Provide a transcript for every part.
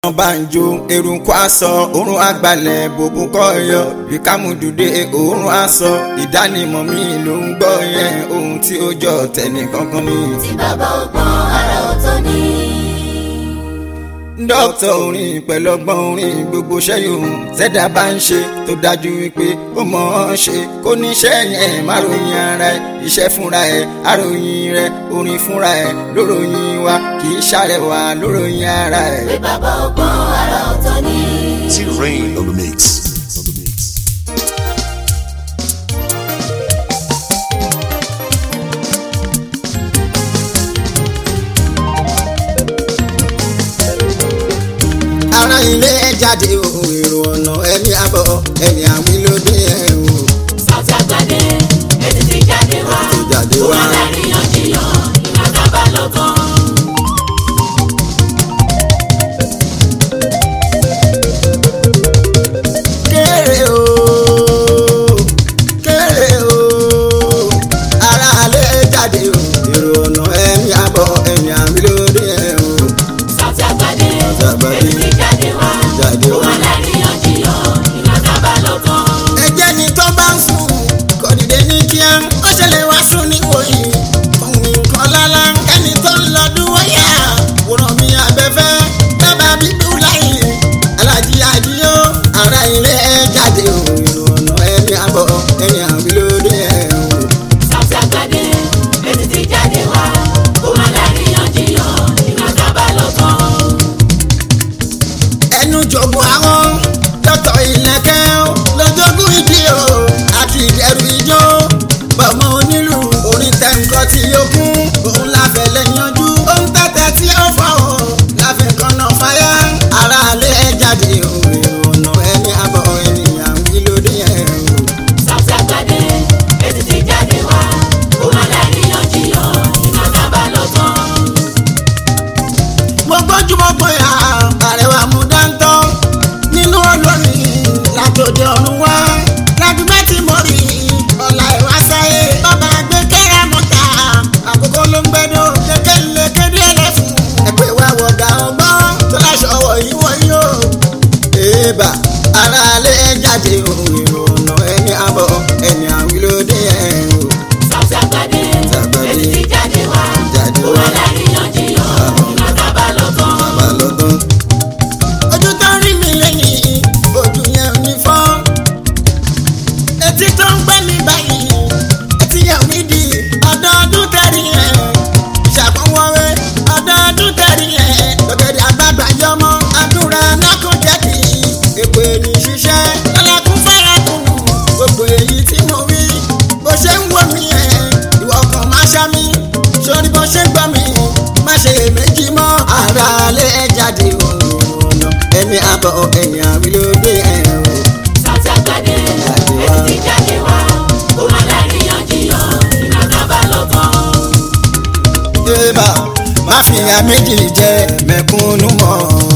wọ́n bá ń jó eruku aṣọ òórùn àgbàlẹ̀ bòbú kọ́yọ bí kámúdùdé òórùn aṣọ ìdánimọ̀ mi ló ń gbọ́ yẹn ohun tí ó jọ tẹ̀lé kankan ni. tí bàbá ọgbọ́n ara ọ̀tọ̀ ni. dókítà orin pẹ̀lú ọgbọ́n orin gbogbo ṣẹ́yìn ṣẹ́dá bá ń ṣe tó dájú wípé ó mọ̀ ọ́n ṣe kó níṣẹ́ yẹn má ròyìn ara ẹ̀ iṣẹ́ fúnra ẹ̀ àròyìn rẹ̀ orin fúnra ẹ̀ lóròyìn wa kì í ṣàrẹwà lóròyìn ara ẹ̀. pé bàbá ọgbọ́n ara ọ̀tọ̀ ni. T-Rain on the mix. On the mix. ara ilé ẹ jáde o èrò ọ̀nà ẹni àbọ̀ ẹni àwìn ló dé ẹ o. Sauty Agbade ètí ti jáde wá. Ti jáde wá. ó wà láríyànjiyàn ìgbà tá a bá lọ tán. kéré o kéré o ara ilé ẹ jáde o èrò ọ̀nà ẹni àbọ̀ ẹni àwìn ló dé ẹ o. Sauty Agbade Sauty Agbade ètí ti jáde wá. jáde ó wá. wà láríyànjiyàn ìgbà tá a bá lọ tán. ẹjẹ́ ni tó bá ń sùn kò dìde ní kíá ó ṣẹlẹ̀ wá sùn ní wòyí òun nǹkan lálá ẹni tó ń lọ dúró yá wòrán mi abẹ́fẹ́ dábàá bíbú láyé alájí àdíyó ara ilé ẹ jáde o ìrònà ẹni àbọ̀ ẹni àwílódé ẹ o. Sauty Agbade ètí ti jáde wá. ó wà láríyànjiyàn ìgbà tá a bá lọ tán. ẹnu jogún àwọn dọ́tọ̀ ìlẹ̀kẹ́ lọ́jọ́gún ìdí o àti ìdẹ̀rù ijó bọ̀mọ onílù orin tẹ̀ǹkọ́ tí ó kún òun láfẹ̀ lẹ́yìnjú òun tẹ̀tẹ̀ tí ó fọ́ o láfẹ̀ kọ́nà fáyà ara alẹ́ ẹ̀ jáde o ìrònà ẹni àbọ̀ ènìyàn wí lóde ẹ̀ o. Sauty Agbade ètí ti jáde wá. ó wà láríyànjiyàn ìgbà tá a bá lọ tán. mo gbójúmọ́ pé àrẹwà mú dáńtọ́ nínú olórin látòdì ọ̀run wá lágbègbè tí mo rí ọ̀la ìwá sáyé bàbá gbé kẹ́rẹ́ mọ́ta àkókò ló ń gbẹ́dọ̀ kékeré lè kéde ẹlẹ́fun ẹ̀pẹ́ wa wọ̀gà ọgbọ́n tó láṣọ wọ̀ yí wọ̀ yí o. èèbà ara alẹ́ jáde ohun ìrònà ẹni àbọ̀ ẹni àwílódé ẹ̀ o. Sauty Agbade Agbade. ètí ti jáde wá. Jáde ó wá. wà láríyànjiyàn ìgbà tá a bá lọ tán. bá lọ tán. ojú tó ń rí mi lẹ́yìn ojú yẹn ò ní fọ́. etí tó ń gbẹ́ mi báyìí etí yẹn ò ní di ọdọọdún tẹ̀rí ẹ̀. ṣàkóńwọ́wé ọdọọdún tẹ̀rí ẹ̀. lọ́gẹ̀dẹ̀ àgbàgbà yọmọ àdúrà náà kò jẹ́ kí èpè ní ṣiṣẹ́. lọ́lẹ́kùn fẹ́rẹ̀ kùnú gbogbo èyí tí mo wí. bó ṣe ń wò mí ẹ̀ ìwọ kan máa ṣá mi. sórí bó ṣe ń gbọ́ mi má ṣe méjì mọ́. ara lè jáde òun ẹni àbọ̀ ẹ̀yìn àwílódé ẹ̀ o. Sauty Agbade Jáde wá. ètí ti jáde wá. ó wà láríyànjiyàn ìgbà tá a bá lọ tán. Eba má fi ya méjì jẹ mẹ̀kúnnù mọ́.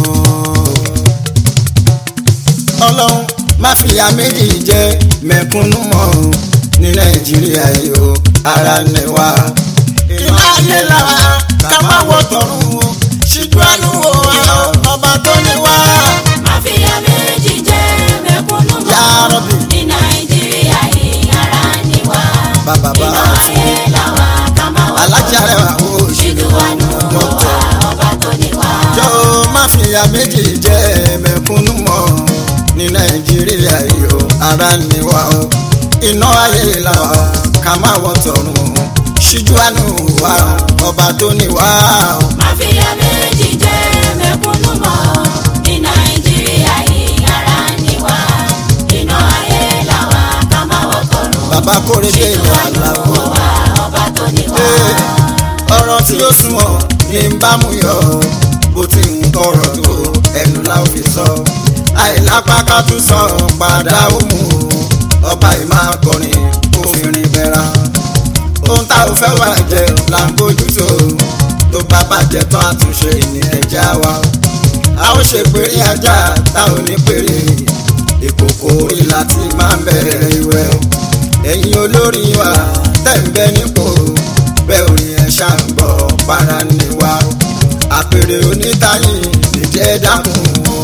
Ọlọ́run má fi ya méjì jẹ mẹ̀kúnnù mọ́ ní Nàìjíríà yìí o ara ni wá. Iná ayé lára ká má wọ tọ̀run o ṣíjú àánú wo àwọn ọba tó ní wá. Mafia méjì jẹ́ mẹ̀kúnnù Ya mọ́. Rabbi. ní Nàìjíríà yìí ara ni wá. Bàbá bá iná ayé làwa ká máa wà. alájà rẹ̀ wà ó ṣíjú àánú wò wá ọba tó ní wá. jọ má fi ya méjì jẹ mẹ̀kúnnù mọ́ ní nàìjíríà yìí o ara ni wá o iná ayé là wá ká má wọ tọ̀run o ṣíjú àánú wa o, ọba tó ní wá o. Mafia méjì jẹ́ mẹ̀kúnnù mọ́. ní Nàìjíríà yìí ara ni wá. iná ayé làwa ká máa wà tọ̀run. bàbá kórè dé ṣíjú ìlú àánú àlàó. wò wá ọba tó ní wá. ọ̀rọ̀ tí ó sunwọ̀n ní ń bá mú yọ bó ti ń tọrọ tó ẹnu la ó fi sọ àìlápá ká tún sọ padà ó mú o ọba ìmọ̀ akọrin òfìrin bẹ̀rẹ̀ ohun tá ò fẹ́ wà jẹ là ń bójú tó tó bá bàjẹ́ tán àtúnṣe ní ẹja wa a ó ṣe péré ajá tá ò ní péré ìkòkò orí láti máa ń bẹ̀rẹ̀ ìwẹ̀ ẹ̀yin olórí wa tẹ̀ ń bẹ nípò bẹ́ẹ̀ ò ní ẹ ṣàǹgbọ̀ para ni wa àpèrè onítàyìn nìjẹ́ dákun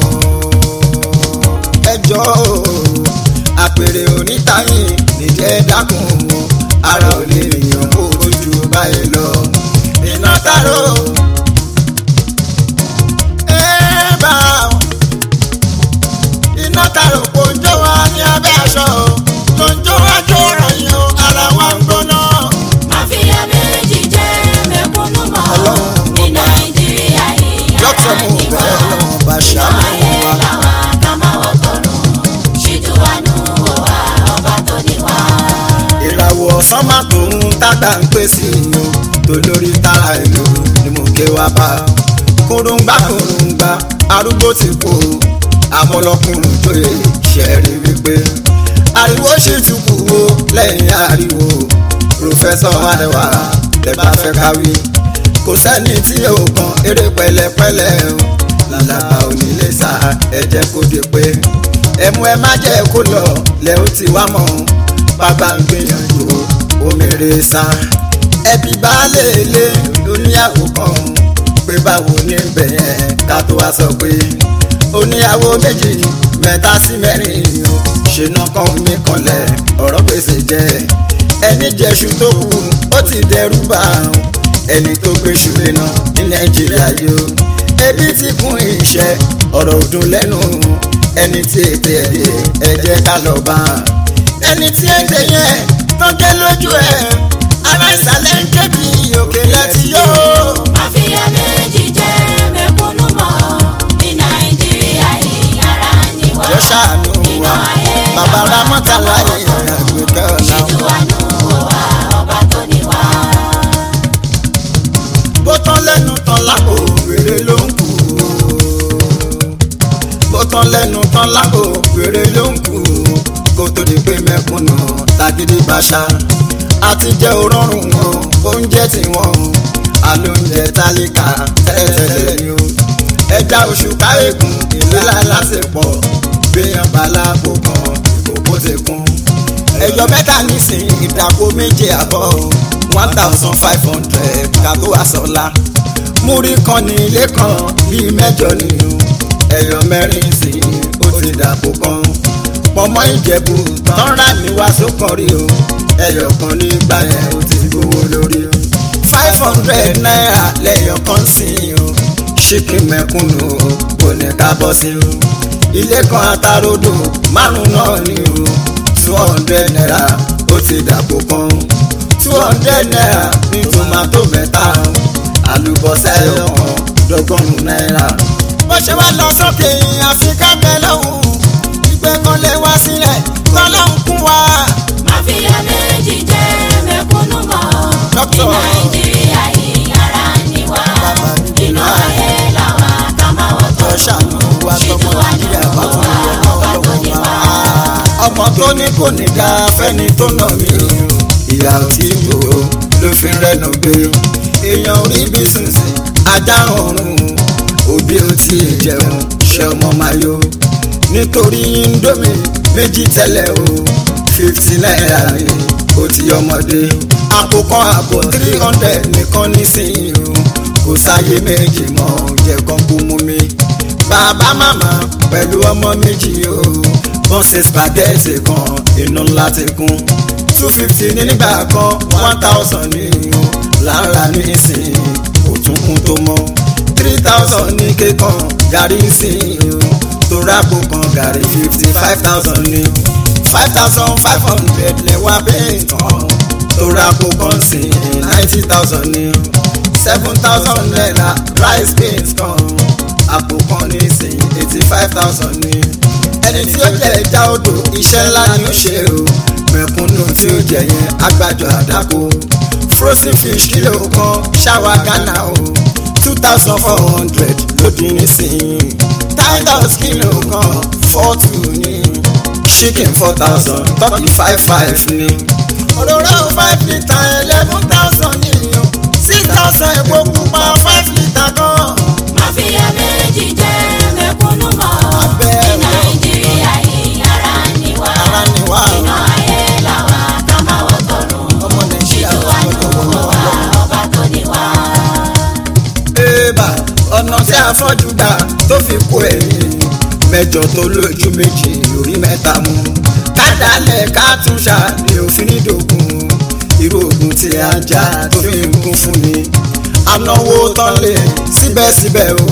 ẹjọ́ àpèrè onítàyìn nìjẹ́ dákun ara ò lè yàn kó ojú báyìí lọ iná tààrọ. ẹ bá iná tààrọ kò ń jó wa ní abẹ́ aṣọ tó ń jó wá jó ròyìn o ara wa ń gbóná. Máfíà méjì jẹ́ mẹ̀kúnnù mọ́ Ọlọ́run ní Nàìjíríà yìí dókítà mo ara bẹ̀ ni ọ́ lọ́wọ́ wá. bá Inú ṣàánú ayé wa. làwa ká máa wọ́tọ̀run. Ṣíjú wa nù wò wá ọba tó ní wá. ìràwọ̀ sánmà tó ń tàgbà ń pè sí i o tó lórí tára ìlú ni mo ké wá bá kúrúngbà kúrúngbà arúgbó ti kú àmọ́lọ́kùnrin tó yẹ ṣẹ́rí wípé ariwo sì tún kú o lẹ́yìn ariwo pòfẹ́sọ̀ adéwà lè bá fẹ́ káwí kò sẹ́ni tí yóò kan eré pẹ̀lẹ́pẹ̀lẹ́ o làlàbà onílé sá ẹ jẹ́ kó dé pé ẹmu ẹ má jẹ́ kó lọ lẹ́ ó ti wá mọ́ bàbá ń gbìyànjú omèrè sá ẹbí baálé ilé oníyàwó kan pé báwo ní bẹ̀yẹn ká tó wá sọ pé oníyàwó méjì mẹ́ta sí mẹ́rin o ṣìnà kan mi kanlẹ̀ ọ̀rọ̀ gbèsè jẹ́ ẹni jẹ́ṣu tó kù ó ti dẹrù bá àrùn ẹni tó gbé ṣùlẹ̀ náà ní nàìjíríà yìí o ebi ti kún iṣẹ́ ọ̀rọ̀ òdùn lẹ́nu ẹni tí ètè ẹ̀dẹ̀ ẹ jẹ́ ká lọ bá a ẹni tí ètè yẹn tọ́jẹ́ lójú ẹ̀ ara ìsàlẹ̀ ń ké bí òkè láti yó. Máfíà méjì jẹ́ mẹ̀kúnnù mọ́ ní Nàìjíríà yìí ara ni wá. yọ ṣàánú Inú wa ayé bàbá làwa ramọ́ta ká máa láyé wọ́tọ̀run. àgbẹ̀kẹ́ ọ̀la. Ṣíjú wa nù wò wá ọba tó ní wá. bó tán lẹ́nu tán lápò wèrè ló ń kú. bó tán lẹ́nu tán lápò wèrè ló ń kú. kó tó di pé mẹ́kúnnù tàgídí bàṣà. àti jẹ́ òrọ̀rùn wọn oúnjẹ tí wọ́n àlóúnjẹ tálíkà tẹ́lẹ̀tẹ́lẹ̀ ni o. ẹja oṣù káyékùn ìlera lásìpọ̀ gbéyàn bàlá kó kan ìkókó ti kún ẹjọ mẹ́ta nísìnyí ìdàpọ̀ méje àbọ̀ one thousand five hundred kàtó àsọlá múrí kan ní ilé kan bíi mẹ́jọ nínú ẹyọ mẹ́rin sí ó ti dàpọ̀ kan pọ̀mọ́ ìjẹ̀bù tán rà ní wàásù kan rí o ẹyọ kan nígbà yẹn ó ti gbowó lórí o five hundred naira lẹ́yọ kan sí o ṣíkì mẹ́kúnnù o kò ní ká bọ́ sí o ilé kan atarodo márùn náà ni o two hundred naira ó ti dàpọ̀ kan two hundred naira ní tomato mẹ́ta àlùbọ́sà ẹ̀yọ̀kan dọ́gọ́rùn-ún náírà. bó ṣe wá lọ sókè àfikà bẹ́ẹ̀ lọ́hùn ìgbẹ́ kan lè wá sílẹ̀ tọ́lọ́hùn kún wa. Máfíà méjì jẹ́ mẹ̀kúnnù mọ́ ní Dókítà. Nàìjíríà yìí ara ni wá. Bàbá mi kì í Inú náà. ayé làwa ká máa tó wọ́tọ̀run. ṣàánú wa tọmọ nàìjíríà bá tún yẹ lọ́wọ́ wa. ọmọ tó ní kò ní ga fẹ́ni tó nà mí ìyá ò tí bò ó ló fi rẹ́nu gbé èèyàn orí bísíǹsì ajá ọ̀run òbí ò tí ì jẹun ṣe ọmọ máa yó nítorí indomie méjì tẹ́lẹ̀ o fifty naira ni ó ti ọmọdé àpò kan àpò three hundred nìkan nísìnyí o kò sáyé méjì mọ́ jẹ́ kan kú mú mi bàbá màmá pẹ̀lú ọmọ méjì o wọ́n ṣe spaghetti kan inú ńlá ti kún two fifty ní nígbà kan one thousand ní o lára ní ìsìn kò tún kún tó mọ́ three thousand ní kékan gàrí ìsìn o tó rápò kan gàrí fifty five thousand ní five thousand five hundred lẹ́wà bẹ́ẹ̀ tán tó rápò kan sí ninety thousand ní seven thousand naira rice beans kan àpò kan ní sìn eighty five thousand ní. ẹni tí ó jẹ ẹja odò iṣẹ́ ńlá ni ó ṣe o mẹ̀kúnnù tí ó jẹ yẹn agbájọ àdàkọ frozen fish kìlò kan ṣáwa ghana o two thousand four hundred lódì nísìnyí tigers kìlò kan four two ní chicken four thousand turkey five five ní. òróró five litre eleven thousand ní o six thousand epo pupa five litre kan. Máfíà méjì jẹ́ mẹ̀kúnnù mọ́ Abẹ́ ní Nàìjíríà yìí ara ni wá. Ara ni wá. Inú ayé làwa ká máa wọ́tọ̀run. ọmọ nàìjíríà Ṣíjú wa nù gbọ́dọ̀ wọ́n wò wá ọba tó ní wá. Eba mẹ́jọ tó lójú méjì orí mẹ́ta mú kádàálẹ̀ ká tún ṣàní òfin nídògún irú ogun tí a jà tó fi ń kún fún ni anáwó tán lè síbẹ̀síbẹ̀ o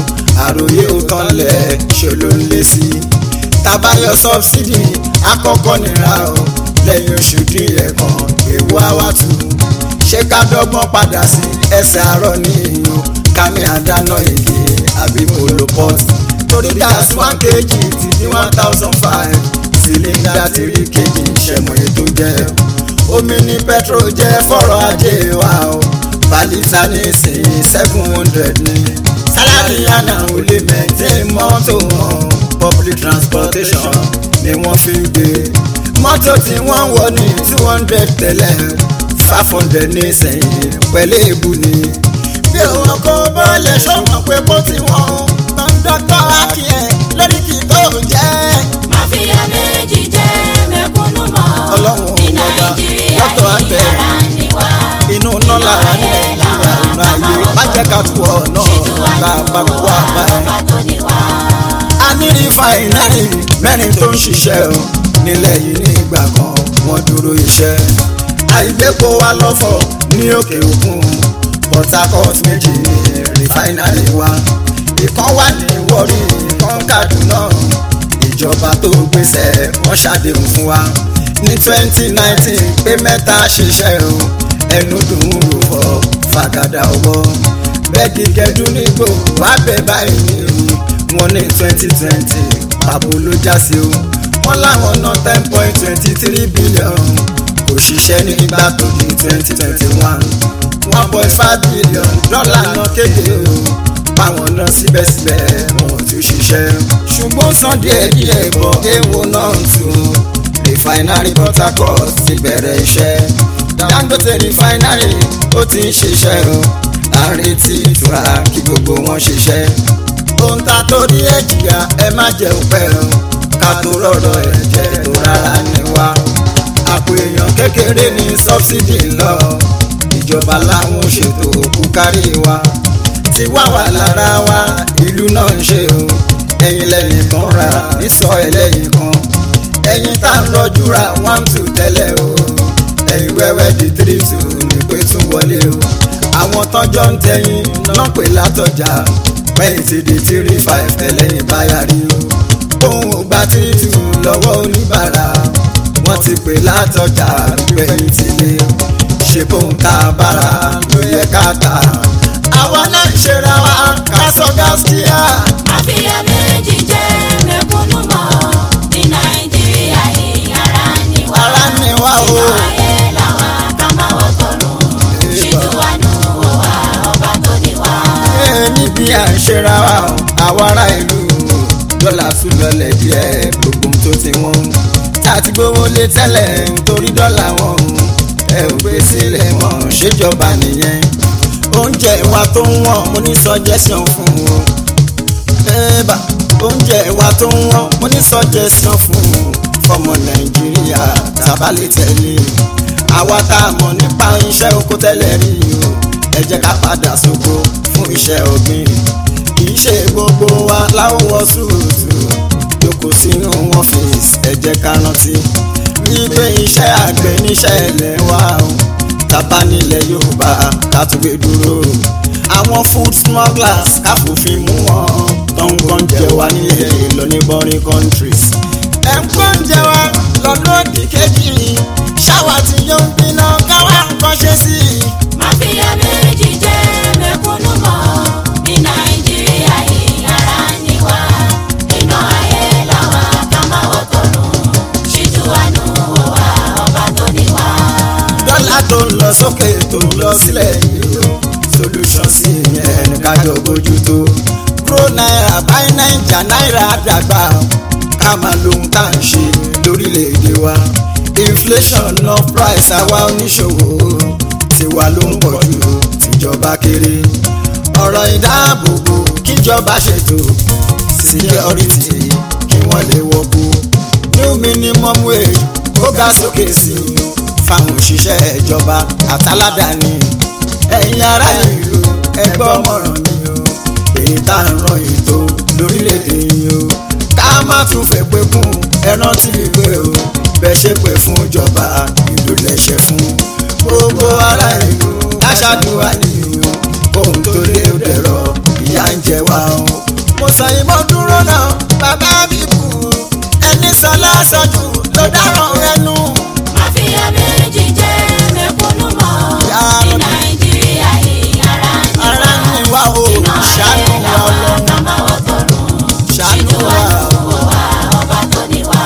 àròyé ó tán lẹ̀ ṣe ló ń lé sí i tabayọ sọbsidi àkọ́kọ́ nira o lẹ́yìn oṣù díẹ̀ kan ewu awatu ṣé ká dọ́gbọ́n padà sí ẹsẹ̀ àárọ̀ ní ìlú kání àdáná èdè àbí moloport torí gas one kg ti di one thousand five cylinder three kg ṣẹ̀mọ̀ ètò jẹ́ omi ní petrol jẹ́ fọ́rọ̀ ajé wa o balita ní ìsìn seven hundred ní sálárì àná ò lè maintain mọ́tò wọn public transportation ni wọ́n fi ń gbé mọ́tò tí wọ́n wọ̀ ní two hundred tẹ́lẹ̀ five hundred ní sẹ́yìn pẹ̀lú èébú ni. bí òun kò bọ́ọ̀lẹ̀ ṣọ́wọ́n pé kó tí wọ́n kọ́ńdọ́tọ̀ akíyẹ̀ lórí kì í tó jẹ́. Máfíà méjì jẹ́ mẹ̀kúnnù mọ́. Ọlọ́run Ní ọba, Nàìjíríà lọ́tọ̀ àgbẹ̀. ìyára ni wá. inú iná lára ní nàìjíríà inú ayé má jẹ́ ká tu ọ̀nà bá a bá kú àbá ẹ̀. Ọba tó ní wá. a ní rìfàìnárì mẹ́rin tó ń ṣiṣẹ́ o nílẹ̀ yìí ní ìgbà kan wọ́n dúró iṣẹ́ àìgbépo wa lọ́fọ̀ ní òkè òkun Port Harcourt méjì ní rìfàìnárì wa ìkan wà ní Warri ìkan Kaduna ìjọba tó gbèsè wọ́n ṣàdéhùn fún wa ní twenty nineteen pé mẹ́ta ṣiṣẹ́ o ẹnu dùn ún rò fọ́ fàgàdà ọwọ́ bẹ́ẹ̀dì gẹ́dún nígbò wá bẹ̀ báyìí ní wọn ní twenty twenty pàbó ló já sí o wọ́n láwọn ná ten point twenty three billion kò ṣiṣẹ́ nígbà tó di twenty twenty one one point five billion dọ́là náà kéde o báwọn náà síbẹ̀síbẹ̀ wọn ò tún ṣiṣẹ́ ṣùgbọ́n san díẹ̀ díẹ̀ bọ̀ èèwọ̀ náà tún refinery Port Harcourt ti bẹ̀rẹ̀ iṣẹ́ Dangote refinery ó ti ń ṣiṣẹ́ o à ń retí ìtura kí gbogbo wọn ṣiṣẹ́ ohun ta torí ẹ̀ jìyà ẹ má jẹ́ òpẹ́ o ká tó rọ̀rọ̀ ẹ̀ jẹ́ tó rárá ní wa àpò èèyàn kékeré ní sọ́bsidì lọ ìjọba láwọn ṣètò òkú kárí wa ti wá wà lára wa ìlú náà ń ṣe o ẹ̀yin lẹ́yìn kan ra nísọ ẹlẹ́yìn kan ẹ̀yin tá ń lọ́jú ra one two tẹ́lẹ̀ o ẹ̀yin wẹ́wẹ́ di three two ní pé tún wọlé o àwọn tọ́jọ́ ń tẹ̀yìn náà pè látọjà pẹ́yìn ti di three five tẹ́lẹ̀yìn báyà rí o òun ò gba three two lọ́wọ́ oníbàárà wọ́n ti pè látọjà pẹ́yìn ti lé ṣe bóun tá a bára ló yẹ ká tà àwa náà ń ṣera wa ká sọ gáskíà. Máfíà méjì jẹ́ mẹ̀kúnnù mọ́. Ní Nàìjíríà ìyára ni wá. ara ni wá o. Inú ayé làwa ká máa wọ́ tọ̀run. Ṣètò àánú wò wá ọba tó ní wá. Ee, níbi à ń ṣera wa o, àwa ará ìlú dọ́là tún lọlẹ̀ díẹ̀ gbogbo ohun tó ti wọ́n tá a ti gbówó lé tẹ́lẹ̀ nítorí dọ́là wọn ẹ ò gbé sílẹ̀ mọ́ ṣèjọba nìyẹn oúnjẹ wa tó ń wọ̀n mo ní suggestion fún o ẹ̀ẹ́bà oúnjẹ wa tó ń wọ̀n mo ní suggestion fún o fọmọ nàìjíríà tábàlẹ̀ tẹ̀lé àwa tá a mọ̀ nípa iṣẹ́ oko tẹ́lẹ̀ rí o ẹ jẹ́ ká padà sóko fún iṣẹ́ ọ̀gbìn kì í ṣe gbogbo wa láwọ̀ sùúrùtù jókòó sínú ọ́fíìsì ẹ jẹ́ ká rántí wípé iṣẹ́ àgbẹ̀ níṣẹ́ ilẹ̀ wa o tábà nílẹ̀ yorùbá ká tún gbé dúró àwọn food smugglers ká fòfin mú wọn tó ń gbọ́n jẹ wá nílẹ̀ lọ ní boring countries. ẹ̀ ń gbọ́n jẹ wá lọ́dún òdì kejì ṣáwa tí yóò ń gbiná káwá nǹkan ṣe sí i. Máfíà méjì jẹ́ mẹ̀kúnnù mọ́. Ní Nàìjíríà ìyára ni wá. Inú ayé làwa ká máa wọ́ tọ̀run. Ṣètò àánú wò wá ọba tó ní wá. dọ́là tó ń lọ sókè tó ń lọ sílẹ̀ yìí o solution sí ìyẹn ní kájọ bójú tó kúrò náírà báyìí náírà náírà dàgbà ká máa lóhun tá à ń ṣe lórílẹ̀‐èdè wa inflation ná price àwa oníṣòwò tiwa ló ń pọ̀ jù tìjọba kéré ọ̀rọ̀ ìdáàbòbò kíjọba ṣètò security kí wọ́n lè wọ́pọ̀ new minimum wage ó ga sókè sí i fáwọn òṣìṣẹ́ ìjọba àtàládàáni ẹ̀yin ará ìlú ẹgbẹ́ ọmọràn ni o èyí tá à ń ràn ètò lórílẹ̀‐èdè yìí o tún fẹ́ pé kún ẹ rántí pé o bẹ́ẹ̀ ṣe pé fún ìjọba ìlú lẹ́ṣẹ̀ fún gbogbo ará ìlú aṣáájúwa nìyí kóhun tó lé ó dẹ̀rọ ìyá ń jẹ wá o. mo sàyìn mo dúró náà bàbá mi kú ẹni sọ lọ́sọ̀jù ló dáràn ẹnu. Mafia méjì jẹ́ mẹ̀kúnnù mọ́. Ya Ní Rabbi. Nàìjíríà yìí ara ń ní ara ń ní wá o Iná ṣàánú ayé wa làwa ọlọ́run ká máa wọ́ tọ̀run. ṣàánú Ṣíjú wa wa ló wò wá ọba tó ní wá.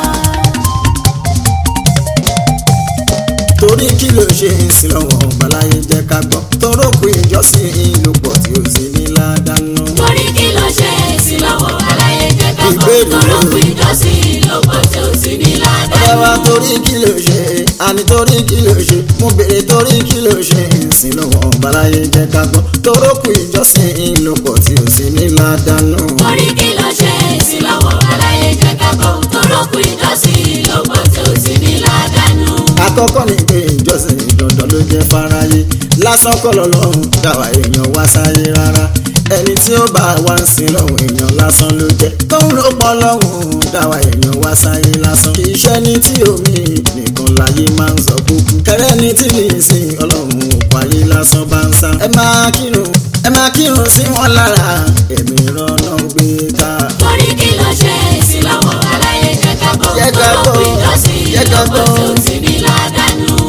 torí kí ló ṣe ń sin lọ́wọ́ ọ̀bàláyé jẹ́ ká gbọ́ torókù ìjọsìn ìlú pọ̀ tí ó sì ní ládàánú. Torí kí ló ṣe èsì lọ́wọ́ aláyé jẹ́ ká gbọ́. Ìbéèrè Tọ́lọ́kù rẹ̀. ìjọsìn ló pọ̀ tí ó sì ní ọ̀rẹ́ wa ládàá. torí kí ló ṣe àní torí kí ló ṣe mo béèrè torí kí ló ṣe ń sin lọ́wọ́ ọ̀bàláyé jẹ́ ká gbọ́ torókù ìjọsìn ìlú pọ̀ tí ó sì ní ládàánú. Torí kí ló ṣe èsì lọ́wọ́ aláyé jẹ́ ká gbọ́. Tọ́lọ́kù ìjọsìn ló pọ̀ tí ó sì ní ládàá. àkọ́kọ́ ni pé ìjọsìn dandan ló jẹ́ fáráyé lásán kọ́ lọ́lọ́run dáwà èèyàn wá sáyé rárá ẹni tí ó bá wá ń sin lọ́hùn èèyàn lásán ló jẹ́ tóun ló pọ̀ lọ́hùn dáwà èèyàn wá sáyé lásán kì í ṣe ní tí omi nìkan láyé máa ń sọ kúkú kẹrẹ́ ní tí lè sin ọlọ́run òkú ayé lásán bá ń sá ẹ máa kírun ẹ máa kírun sí wọn lára ẹ̀mí rọ́nà gbé ká. Torí kí ló ṣe èsì lọ́wọ́ aláyé jẹ́ ká gbọ́. Jẹ́ ká gbọ́. Tọ́lọ́kù ìjọsìn Jẹ́ ká ló pọ̀ tí ó gbọ́. sì ní ládàá.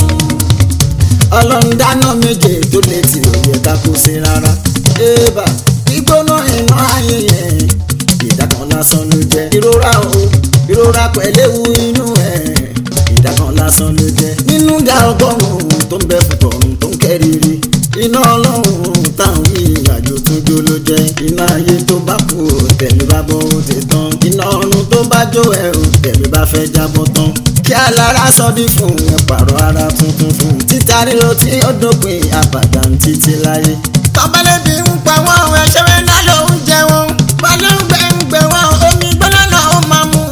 ọlọ́run dáná méje tó lè tì ó yẹ ká kó sí rárá. ébà gbígbóná iná ayé yẹn ìdákan lásán ló jẹ́. ìrora o ìrora pẹ̀lẹ́wu inú ẹ̀ ìdákan lásán ló jẹ́. nínú ga ọgọ́rùn-ún tó ń bẹ fún tọ̀run tó ń kẹ́rìírí. iná ọlọ́run táwọn yìí àjò tó jó ló jẹ́. iná ayé tó bá kú ò tẹ̀mí bá bọ́ ó ti tán. iná ọ̀run tó bá jó ẹ̀ ò tẹ̀mí bá fẹ́ jábọ́ tán kí alára sọdí fún ẹ pààrọ̀ ara tuntun fún títa ríro tí ó dópin àbàdàn títí láyé. tọ́pẹ́lẹ́bí ń pa wọ́n ẹṣẹ́ rẹ̀ náà ló ń jẹ wọn pẹ̀lú gbẹ̀ngbẹ̀ wọn omi gbọ́dọ̀ náà ó máa mú.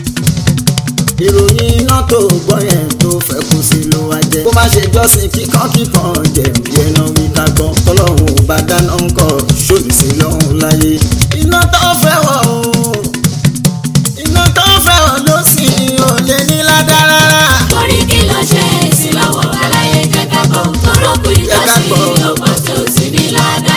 ìròyìn iná tó gbọ́ yẹn tó fẹ́ kú sí ló wá jẹ́. kó má ṣe jọ́sìn kíkan kíkan jẹ̀bi ẹ̀nà wí ká gbọ́ tọ́lọ́hún ò bá dáná ń kọ́ ṣòlù sí lọ́hún láyé. iná tó fẹ́ wọ̀ o iná tó fẹ́ wọ̀ ló sì ò lè ní ládàá rárá. Torí kí ló ṣe èsì lọ́wọ́ aláyé jẹ́ ká gbọ́. Tọ́lọ́kù ìjọsìn ló pọ̀ tí ó sì ní ládàá.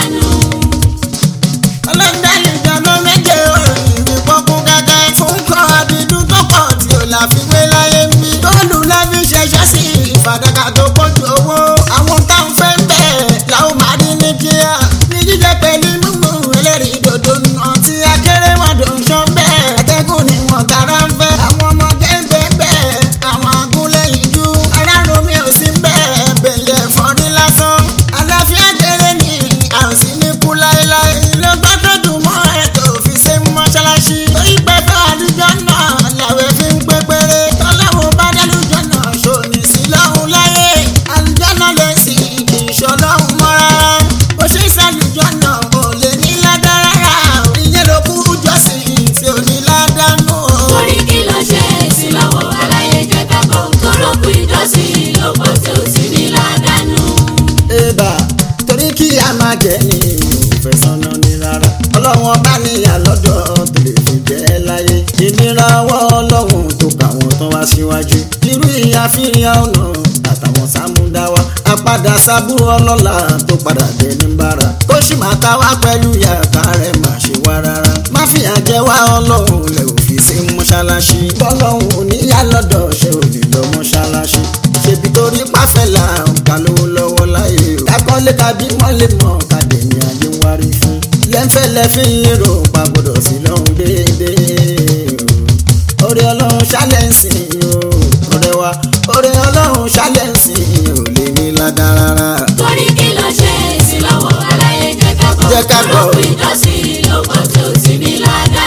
ọlọ́dàlẹ̀ ìjọba méje òrìn ìpọ́kún gẹ́gẹ́ fún kan àbídú tó pọ̀ tí ò láfiwé láyé ń bí. tóòlù láfi ṣẹṣẹ́ sí ìfàdàkà tó pọ̀jù owó. àwọn táwọn fẹ́ ń bẹ̀ làwọn máa rí ní kíá. ní jíjẹ pẹ̀lú mímú ẹlẹ́rìí dòdò nà tí akéré wọn dò ń ṣọ́ bẹ́ẹ̀. ẹ̀kẹ́gùn ni wọ́n tara ń fẹ́. àwọn ọmọ gẹ́gẹ́ bẹ́ẹ̀ àwọn agúnlẹ̀yìn jú. aráàlú mi ò sí bẹ́ẹ̀ bẹ̀lẹ̀ fọ́rí lásán. àlàáfíà kéré ni àrùn sí ní kú láéláé. ló gbọ́ tó dùn mọ́ ẹ̀ tó fi ṣe mọ́ṣáláṣí. torí pẹ́pẹ́ àdújọ náà làwẹ̀ fi ń pé péré. tọ́láwọ̀ bá dálújọ náà ṣòní sí lọ́hùn láyé. àlùjọ náà lè sìn kì í ṣọlọ́hùn mọ́ rárá. bó ṣe ń ṣàlùjọ náà kò lè ní ládàá rárá. ìyẹn ló kú jọ́sìn tí ò ní ládàá nù. Torí kí ló ṣe èsì lọ́wọ́ aláyé jẹ́ ká gbọ́. Tọ́lọ́kù ìjọsìn ló pọ̀ tí ó sì ní ládàá. Ébà torí kí a máa jẹ ní òfẹ́ sọ́nà ní rárá. Ọlọ́run bá níyà lọ́dọ̀ tó lè fi jẹ́ láyé. Ìnira ọwọ́ ọlọ́run tó kà wọ́n tán wá síwájú. Irú ìyàfihàn ọ̀nà àtàwọn sámúdáwá. Àpadà sábúrò ọlọ́lá tó padà dé ní bára. Kó sì máa ta wá pẹ̀lú yàtá rẹ̀ má ṣe wá rárá. Má fìyà jẹ wá ọlọ́run lẹ̀ òfin sí mọ́ṣáláṣí. Bọ́lọ́run ò níyà lọ́dọ̀ ṣe ò lè lọ mọ́ṣáláṣí. Ṣèbí torí pàfẹ́lá ọ̀kà lówó lọ́wọ́ láyé o. Kákọ́lé tàbí mọ́lé mọ́ kàdé ní ayé ń wárí fún. Lẹ́ńfẹ̀lẹ́ fi ń lérò pa gbọ́dọ̀ sí lọ́hùn déédéé o. Orí ọlọ́run ṣálẹ̀ ń sìn o. Ọ̀rẹ́ wa orí ọlọ́run ṣálẹ̀ ń sìn o lè ní ládàá rárá. Torí kí ló ṣe èsì lọ́wọ́ aláyé jẹ́ ká gbọ́. Jẹ́ ká gbọ́. Tọ́lọ́kù ìjọsìn ló pọ̀ tí ó sì ní ládàá.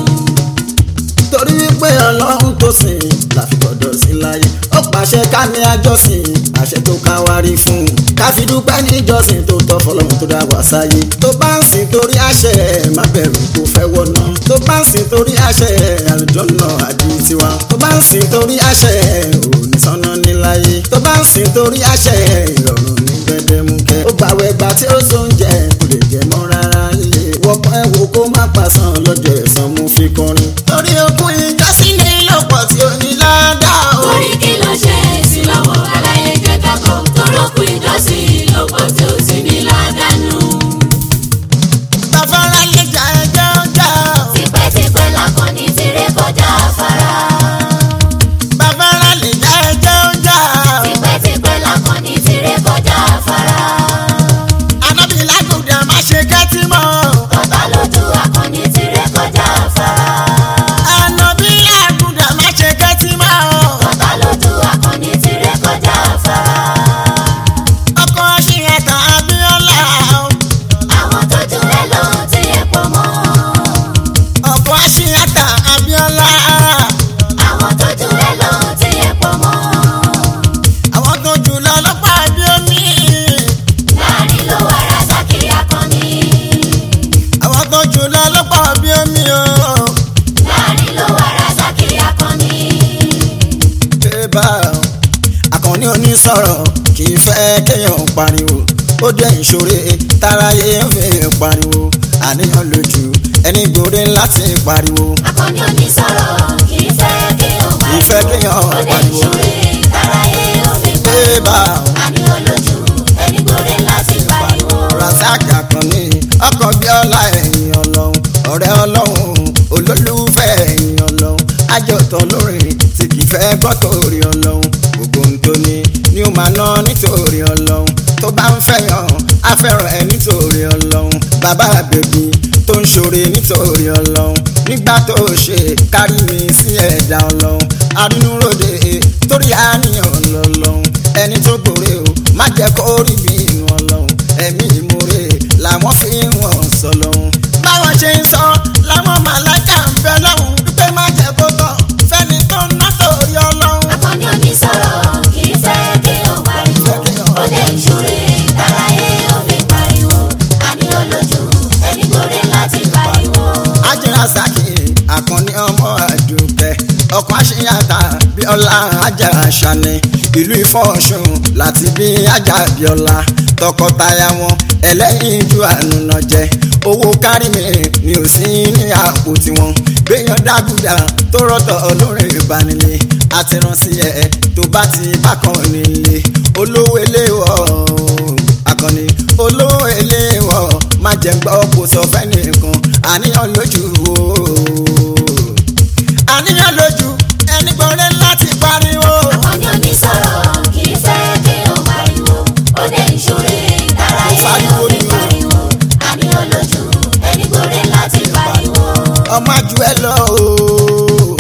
torí wípé ọlọ́run tó sìn láfi gbọ́dọ̀ sí láyé ó pàṣẹ ká ní àjọsìn àṣẹ tó ká wá rí fún un ká fi dúpẹ́ níjọsìn tó tọ́ fọlọ́run tó dá wá sáyé tó bá ń sìn torí àṣẹ má bẹ̀rù kó fẹ́ wọná tó bá ń sìn torí àṣẹ àlùjọ́nà àdí tiwa tó bá ń sìn torí àṣẹ òní sọ́nà níláyé tó bá ń sìn torí àṣẹ ìrọ̀rùn ní gbẹdẹmukẹ ó gbàwẹ̀ gbà tí ó sóúnjẹ kò lè jẹ mọ́ rárá lè wọ́pọ̀ ẹ̀ wò kó má pa lásán lọ́jọ́ ẹ̀san mú fi kọrin. torí okun ìjọsìn ní lọ́pọ̀ tí ò ní ládàá o. Orí kí ló ṣe é sí lọ́wọ́ aláyé kẹta kan torókù ìjọsìn lọ́pọ̀ tí ó sì ní ládàánú. bàbára lè jà ẹjọ́ jà o. Tipẹ́tipẹ́ lakọni ti ré kọjá afárá. bàbára lè jà ẹjọ́ jà o. Tipẹ́tipẹ́ lakọni ti ré kọjá afárá. anábì lágùdà má ṣe kẹ́tì mọ́ o. Ọ̀tá lójú akọni ti ré kọjá afárá. anábì lágùdà má ṣe kẹ́tì mọ́ o. Ọ̀tá lójú akọni ti ré kọjá afárá. ọkọ̀ ṣìyàtà abíọ́lá o. Àwọn tó jù ẹ lọ ti ẹ̀ pọ̀ mọ́. ọkọ̀ ṣìyàtà abíọ́lá. Àwọn tó jù ẹ lọ ti ẹ̀ pọ̀ mọ́. àwọn tó jù lọ lọ́pàá bí omi. Láàrin ló wà Razaki akọni. àwọn tó jù lọ lọ́pàá bí omi o. Láàrin ló wà Razaki akọni. bébà àkànní onísọ̀rọ̀ kì í fẹ́ kéèyàn pariwo ó jẹ́ ìṣòro táráyé ń fi pariwo àníyàn lójú ẹni gbòde láti pariwo Akọni onísọ̀rọ̀ kì í fẹ́ kí o kì í fẹ́ kéèyàn Ó dé pariwo ìṣòro táráyé ó fi pa. bébà Àní olójú ẹni gbòde láti pariwo. rasaki àkànní ọkọ̀ bíọ́lá ẹ̀yìn ọlọ́run ọ̀rẹ́ ọlọ́run olólùfẹ́ ẹ̀yìn ọlọ́run àjọtọ̀ lórí tí kì í fẹ́ gbọ́ torí ọlọ́run gbogbo ohun tó ní ni ó máa ná nítorí ọlọ́run tó bá ń fẹ́yàn á fẹ́ràn ẹ nítorí ọlọ́run bàbá bèbí tó ń ṣoore nítorí ọlọ́run nígbà tó ṣe kárí mi sí ẹ̀dá ọlọ́run arínúròde torí àníyàn lọ́lọ́run ẹni tó gbòòrè o má jẹ́ kó rí bí inú ọlọ́run ẹ̀mí ìmoore làwọn fi ń wọ̀n sọ lọ́hún. báwọn ṣe ń sọ làwọn màláìka ń bẹ lọ́hùn wípé má jẹ́ kó tọ̀ fẹ́ni tó ń ná torí ọlọ́run. Akọni onísọ̀rọ̀ kì í fẹ́ kí o pariwo. Ó dé ìṣòro táráyé ó fi pariwo. Àní olójú ẹni gbòde láti pariwo. ajínra saki àkànní ọmọ àdùkẹ́ ọkọ̀ àṣeyàtà bíọ́lá ajá àṣàní ìlú ìfọ̀ọ̀ṣun láti bí ajá bíọ́lá tọkọtaya wọn ẹlẹ́yin ju ànúnà jẹ owó kárí mi ni ò sí ní àpò tiwọn gbéyàn dágùdà tó rọ́tọ̀ olórin ìbánilé àtìránsí ẹ̀ tó bá ti bákan nílé olówó eléwọ̀ akọni olówó eléwọ̀ má jẹ́ gbọ́ kó sọ fẹ́nìkan àníyàn lójú o àníyàn lójú ẹni gbọ́dọ̀ láti pariwo. Akọni onísọ̀rọ̀ kì í fẹ́ kí o pariwo. Ó dé ìṣòro táráyé ó fi pariwo. Àní olójú ẹni gbòde láti pariwo. ọmọ àjù ẹ lọ o.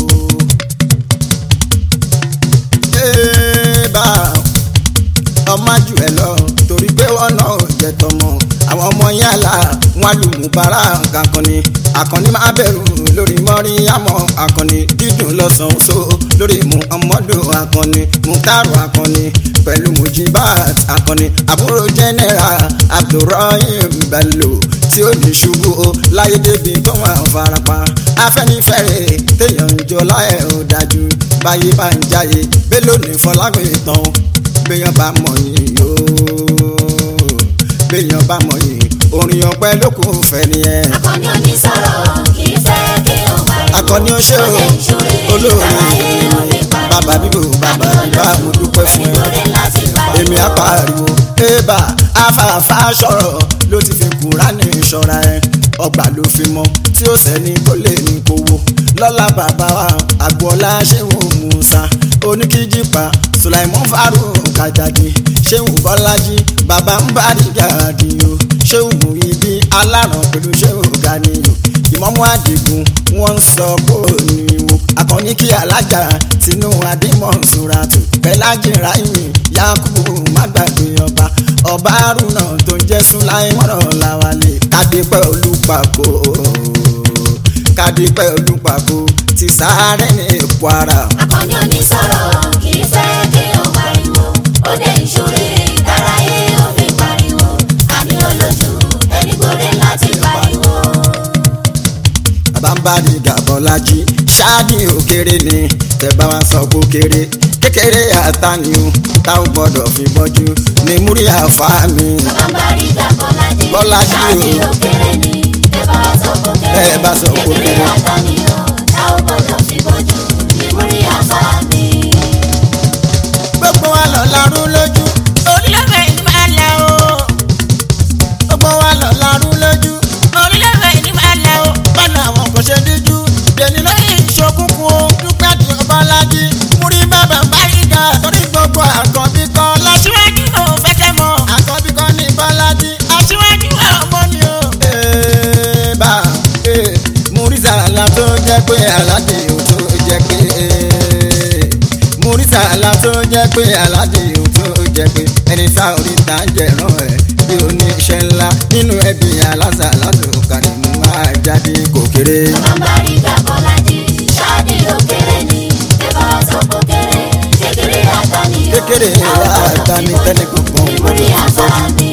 Ébà, ọmọ àjù ẹ lọ torí pé wọn náà jẹ tọmọ àwọn ọmọ yàrá wọn lùmùbárà kankanni akọni máa bẹ̀rù lórí mọ́rí àmọ́ akọni dídùn lọ́sàn-án so lórí mu ọmọdún akọni mutaru akọni pẹ̀lú mujibat akọni àbúrò general abdulrahim bello tí ó ní ṣubú o láyé débi tó máa farapa afẹ́nifẹ́re téèyàn ń jọ láyé ó dájú báyé bá ń jáyé bello ní fọlágbé tán béèyàn bá mọ̀ yìí yóò béèyàn bá mọ̀ yìí orin ọpẹ́ ló kò fẹ́ nìyẹn. Akọni onísọ̀rọ̀ kì í fẹ́ kí o pariwo. akọni ó ṣe Ó o dé ìṣòro olóore táráyé ó fi pariwo. bàbá bíbò bàbá bíbá mo dúpẹ́ fún Ẹni ẹ gbòde láti pariwo. èmi á pariwo ébà afáfá sọ̀rọ̀ ló ti fi kúránì ṣọ́ra ẹ ọgbà ló fi mọ tí ó sẹ́ni tó lè ní kówó lọ́lá bàbá wa àgbọ̀lá ṣéwù musa oníkíjìpá sulaimon farouk kajadi ṣéwù bọ́lájí bàbá ń bá dìgàdì o ṣéwù muhibi aláràn pẹ̀lú ṣéwù ganiyo ìmọ̀mú àdìgún wọ́n ń sọ kó níwò akọni kí alájà tinú adémọ̀sùràtù pẹ̀lájì ráìmì yakubu má gbàgbé ọba ọba arúnà tó ń jẹ́ súnláìmọ̀ràn làwálé kádépẹ́ olùpàkó kádépẹ́ olùpàkó ti sáré ní kwara. Akọni onísọ̀rọ̀ kì í fẹ́ kí o pariwo. Ó dé ìṣòro táráyé ó fi pariwo. Àní olójú ẹni gbòde láti pariwo. àbámbáni gàbọ́lájí ṣáàdì òkèrè ni tẹ̀bá wa sọ pé kéré kékeré àtàníyàn táwọn gbọ́dọ̀ fi bọ́jú ní múrí àfáà mi. Bàbáríga Bọ́lájí Bọ́lájí o. ṣáàdì òkèrè ni. Ẹ bá sọ kó kéré Ẹ bá sọ kó kéré. àtàníyàn tá ò gbọdọ̀ fi bójú ní múrí àfa mi. gbogbo wa lọ larú lójú orílẹ̀-èdè yìí máa lẹ̀ o gbogbo wa lọ larú lójú orílẹ̀-èdè yìí máa lẹ̀ o bọ́lá àwọn kò ṣe díjú dèní lórí ìṣokùnkùn o dúpẹ́ tí o bá lájí múrí bàbá báyìí ga torí gbogbo àkànbí kan lọ́síwájú ò fẹ́ kẹ́ mọ́ àkànbí kan ní bọ́lájí aṣíwájú ọmọ ni o. Ee, bá ee, Murisa la tó jẹ́ pé aládé ò tó jẹ́ pé ee, Murisa la tó jẹ́ pé aládé ò tó jẹ́ pé ẹni tá orí ta jẹ̀rán ẹ̀ bí oníṣẹ́ ńlá nínú ẹbí aláṣà látòkàrí mú máa jáde kò kéré. Bàbárí Gàbọ́lájí ṣáàdì òkèrè ni ẹ bá sọ kó kéré kékeré àtàníyàn Kékeré àtàní tẹ́nì kankan ní múrí àfa mi.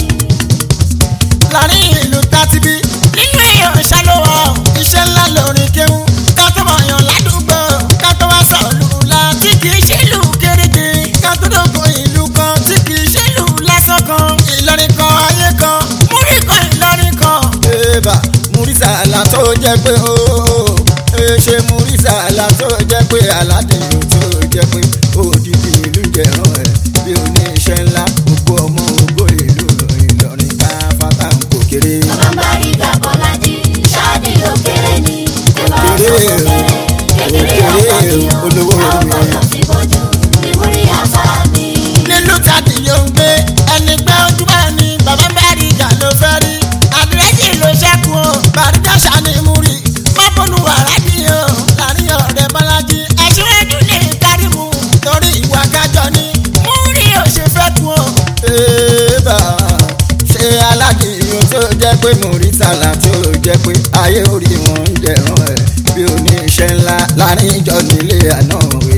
láàrin ìlú tátibí nínú èèyàn ṣàlùwọ̀ iṣẹ́ ńlá lórin kéwú ká tó mọ̀yàn ládùúgbò ká tó wá sọ̀lù la tí kì í ṣèlú kéréje ká tó dógún ìlú kan tí kì í ṣèlú lásán kan ìlọrin kan ayé kan múrí kan ìlọrin kan. Eba Murisa la tó jẹ́ pé ooo ṣe Murisa la tó jẹ́ pé aládé ò tó jẹ́ pé òdìdí ìlú jẹ̀rán ẹ̀ bí oníṣẹ́ ńlá gbogbo ọmọ ògbó ìlú Ìlọrin ká fata kò kéré. Bàbárí Gàbọ́lájí ṣáàdì òkèrè ni ẹ bá sọ kó Òkèrè, kéré kékeré òkèrè, àtàníyàn olówó tá ò mi. gbọdọ̀ fi bójú ní múrí àfa mi. nílùú tàbí yóò ń gbé ẹni pé ojú bá ní bàbá bá rí ìjà ló fẹ́ rí àdírẹ́sì ló ṣẹ́kù o bàrídà ṣàní mú rí mọ́bùnú wàrà ní o láàrin ọ̀rẹ́ bọ́lájí aṣíwájú lè kárí mu torí ìwà kájọ ni mú rí o ṣe fẹ́ kú o. Eba ṣe aládé ò tó jẹ́ pé Murisa la tó jẹ́ pé ayé orí wọn ń jẹ̀rán ẹ̀ bí oníṣẹ́ ńlá láàrin ìjọ nílé àná